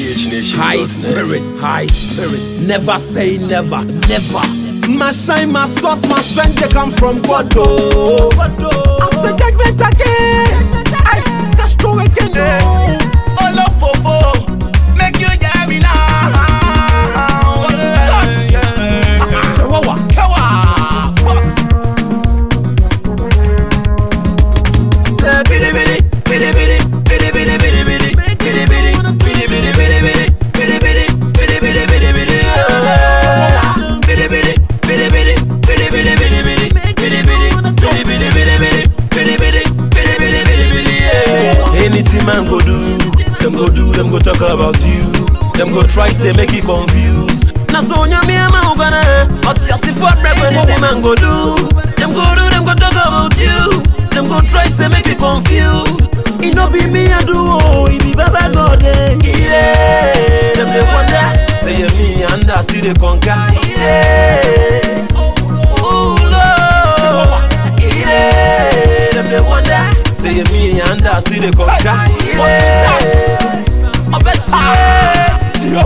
High spirit, high spirit. Never say never, never. My shine, my source, my strength, they come from God. Oh, I say judgment again. I Castro again. Oh. Olofofo, make you hear me now. Chihuahua. Kawa, boss. Eh, bidi bidi, bidi bidi, bidi bidi, bidi bidi, bidi bidi, bidi bidi, bidi bidi, bidi bidi, bidi bidi, bidi bidi, ah. Bidi bidi, bidi bidi, bidi bidi, bidi bidi, bidi bidi, bidi bidi, bidi bidi, bidi bidi, bidi bidi, bidi bidi, yeah. Anything man go do, them go do, them go talk about you. Them go try say make you confused. Na so nyame ama ugana, oti asifo break anything man go do. Them go do, them go talk about you. Them go try say make you confused. It no be me I do, oh, it be Baba God. eh. Yeah, them they wonder, say yeah, me and I still they conquer. Yeah, oh Lord, yeah, them they wonder, say yeah, me and I still they conquer. Yeah, I bet you.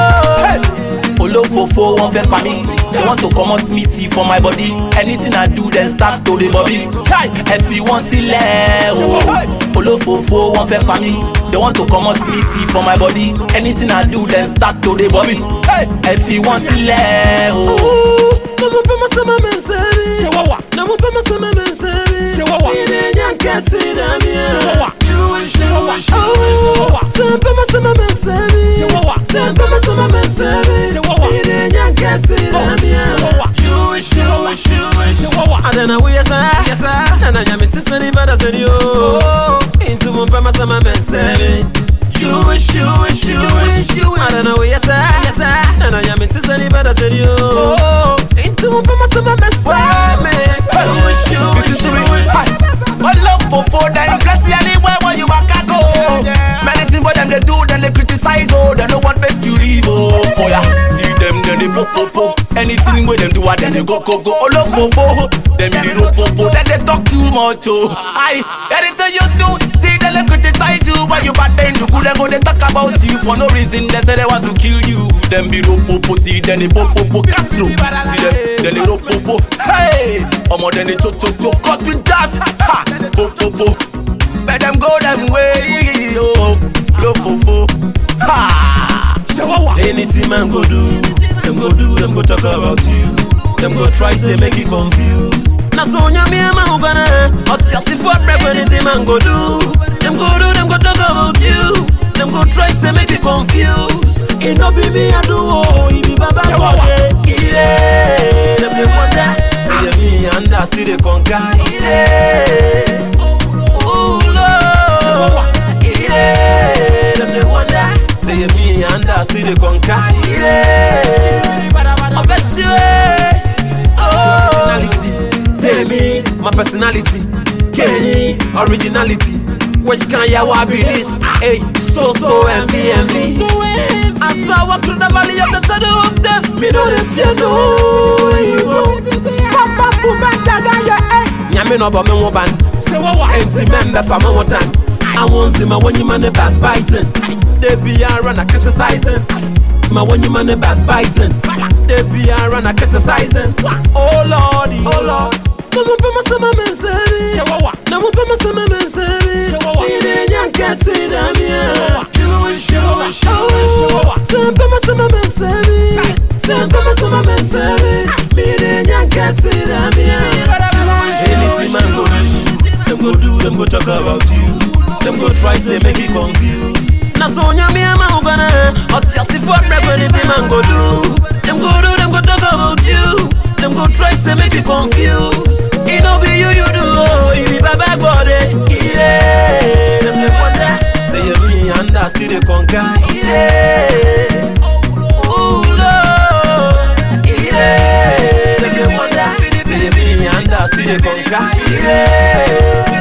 olófòfò wọn fẹ́ pa mí they want to comot meat for my body anything i do then start to dey bobby ẹ fi wọn sílẹ̀ o olófòfò wọn fẹ́ pa mí they want to comot meat for my body anything i do then start to dey bobby ẹ fi wọn sílẹ̀ o. namupema sama menseri namupema sama menseri inenya nketi damia sempema sama menseri sempema sama menseri inenya nketi damia adana wuyesa nana nyamitiseni badaseni o intumupema sama menseri adana wuyesa nana nyamitiseni badaseni o intumupema sama olófòfò dem plenty anywhere where you waka go many things wey dem dey do dem dey criticize o dem no want make you leave o oya see dem dem dey popopo anything wey dem do ah dem dey go go go olófòfò dem dey ropopo dem dey talk too much o ayi anything you do see dem dey criticize you when you bad then you good dem go dey talk about you for no reason dem say dem want to kill you dem be ropopo see dem dey popopo castro see dem dem dey ropopo hey ọmọ dem dey chochocho cut with dance ha popopo make dem go dem way o lofofo ha. Anything man go do, them go do, them go talk about you. Them go try say make you confused. Na so nyame ama ugana, oti asifo break anything man go do. Them go do, them go talk about you. Them go try say make you confused. It no be me I do, oh, it be Baba God. eh. Yeah, them they wonder, say yeah, me and I still they conquer. Yeah, oh Lord, yeah, them they wonder, say yeah, me and I still they conquer. Yeah, I bet you, eh. oh, personality, tell me my personality, Kenny, originality. Which can ya wa be this? Hey, so so envy envy. As I walk through the valley of the shadow of death, me no dey fear no evil. Papa puma daga ya eh. Nyame no bo me wo ban. Say what what? Enti member fa me wo tan. I won't see my when you man backbiting. They be a run a criticizing. My when you man backbiting. They be a run a criticizing. Oh lordy, oh lord. Namupema sama menseri Namupema sama menseri Ine nyankati damia Sempema sama menseri Sempema sama menseri Ine nyankati damia Anything man go do Them go do, them go talk about you Them go try say make you confused Na so nyame ama ugana Oti asifo break anything man go do Them go do, them go talk about you Them go try say make you confused It no be you you do oh It be Baba God eh Yeah Them they wonder Say yeah me and I still they conquer Yeah Oh Lord Yeah Them they wonder Say yeah me and I still they conquer Yeah